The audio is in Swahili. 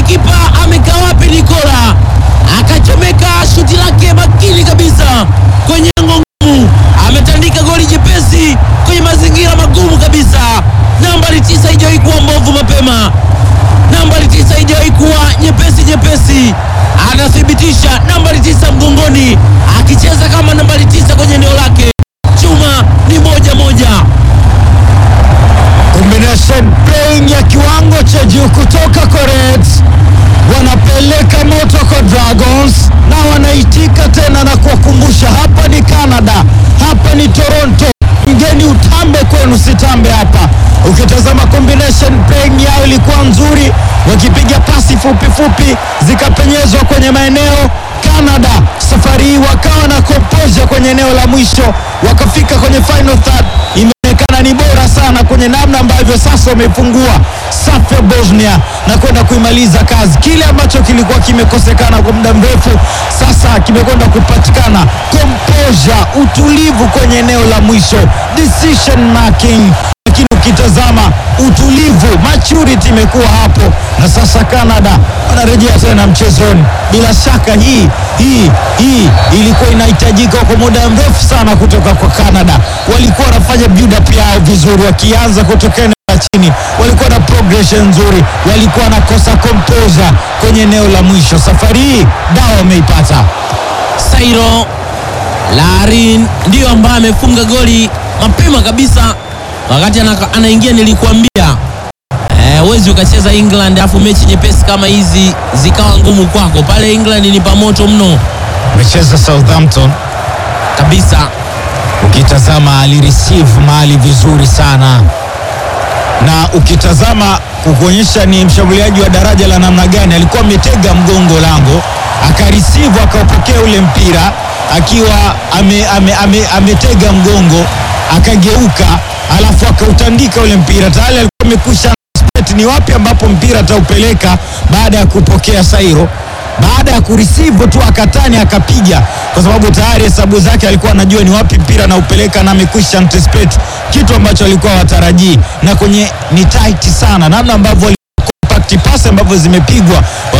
golikipa amekaa wapi? Nikola akachomeka shuti lake makini kabisa kwenye ngongumu, ametandika goli jepesi kwenye mazingira magumu kabisa. Nambari tisa haijawahi kuwa mbovu mapema, nambari tisa haijawahi kuwa nyepesi nyepesi. Anathibitisha nambari tisa mgongoni, akicheza kama nambari tisa kwenye eneo lake. Chuma ni moja moja. Combination playing ya kiwango cha juu kutoka kwa Reds, wanapeleka moto kwa Dragons na wanaitika tena na kuwakumbusha, hapa ni Canada, hapa ni Toronto, mgeni utambe kwenu, sitambe hapa. Ukitazama combination playing yao ilikuwa nzuri, wakipiga pasi fupi fupi zikapenyezwa kwenye maeneo. Canada safari hii wakawa na composure kwenye eneo la mwisho, wakafika kwenye final third imeonekana ni bora sana kwenye namna ambavyo sasa wamefungua safu ya Bosnia na kwenda kuimaliza kazi. Kile ambacho kilikuwa kimekosekana kwa muda mrefu sasa kimekwenda kupatikana, composure, utulivu kwenye eneo la mwisho, decision making lakini ukitazama utulivu, maturity imekuwa hapo, na sasa Canada wanarejea tena mchezoni. Bila shaka hii hii hii ilikuwa inahitajika kwa muda mrefu sana kutoka kwa Canada. Walikuwa wanafanya build up yao vizuri, wakianza kutoka eneo la chini, walikuwa na progression nzuri, walikuwa wanakosa composure kwenye eneo la mwisho. Safari hii dawa wameipata. Sairo Larin ndiyo ambaye amefunga goli mapema kabisa wakati ana- anaingia. Nilikuambia eh, huwezi ukacheza England alafu mechi nyepesi kama hizi zikawa ngumu kwako. Pale England ni pamoto mno Amecheza Southampton kabisa. ukitazama alireceive mali vizuri sana, na ukitazama kukuonyesha ni mshambuliaji wa daraja la namna gani. Alikuwa ametega mgongo lango, akareceive akaupokea ule mpira akiwa ame, ame, ame, ametega mgongo, akageuka, alafu akautandika ule mpira. Tayari alikuwa amekwisha anticipate ni wapi ambapo mpira ataupeleka baada ya kupokea Sairo baada ya kureceive tu akatani akapiga, kwa sababu tayari hesabu zake alikuwa anajua ni wapi mpira anaupeleka na amekwisha anticipate kitu ambacho alikuwa watarajii, na kwenye ni tight sana namna ambavyo compact pass ambavyo zimepigwa